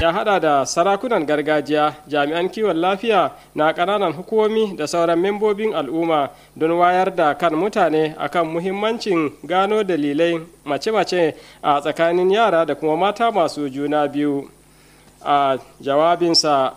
ya hada da sarakunan gargajiya jami'an kiwon lafiya na ƙananan hukumomi da sauran membobin al'umma don wayar da kan mutane akan muhimmancin gano dalilai mace-mace a tsakanin yara da kuma mata masu juna biyu a jawabinsa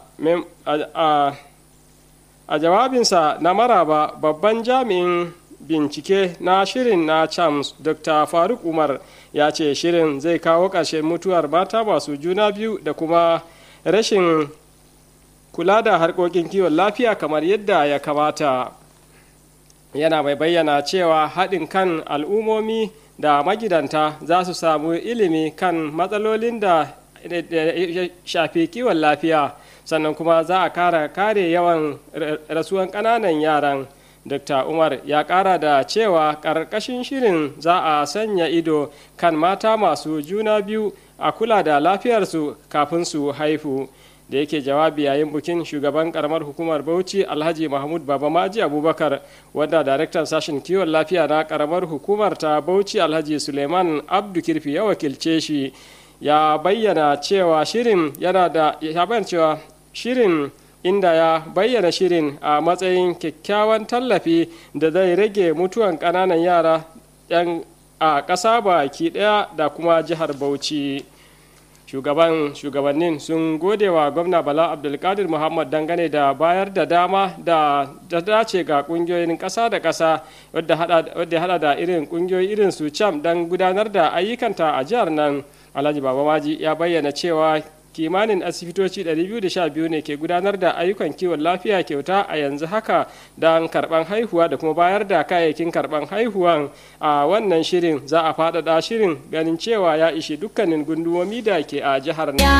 a jawabinsa na maraba babban jami'in bincike na shirin na chams dr faruk umar ya ce shirin zai kawo ƙarshen mutuwar mata masu juna biyu da kuma rashin kula da harkokin kiwon lafiya kamar yadda ya kamata yana mai bayyana cewa haɗin kan al'ummomi da magidanta za su samu ilimi kan matsalolin da shafi kiwon lafiya sannan kuma za a kara kare yawan rasuwan ƙananan yaran dr umar ya kara da cewa ƙarƙashin shirin za a sanya ido kan mata masu juna biyu a kula da lafiyarsu kafin su haifu da yake jawabi yayin bukin shugaban karamar hukumar bauchi alhaji mahmud babamaji abubakar wanda daraktan sashen kiwon lafiya na karamar hukumar ta bauchi alhaji suleiman abdu kirfi ya wakilce shi ya bayyana cewa shirin yana da ya bayyana cewa shirin inda ya bayyana shirin a matsayin kyakkyawan tallafi da zai rage mutuwan ƙananan yara 'yan a ƙasa baki ɗaya da kuma jihar bauchi shugaban shugabannin sun gode wa gwamna bala abdulkadir muhammad dangane da bayar da dama da ta dace ga kungiyoyin ƙasa da ƙasa wadda hada da irin kungiyoyi irin su cam don gudanar da ayyukanta a jihar nan alhaji babamaji ya bayyana cewa kimanin asibitoci 212 ne ke gudanar da ayyukan kiwon lafiya kyauta a yanzu haka don karban haihuwa da kuma bayar da kayayyakin karban haihuwan a wannan shirin za a faɗaɗa shirin ganin cewa ya ishi dukkanin gundumomi da ke a jihar nan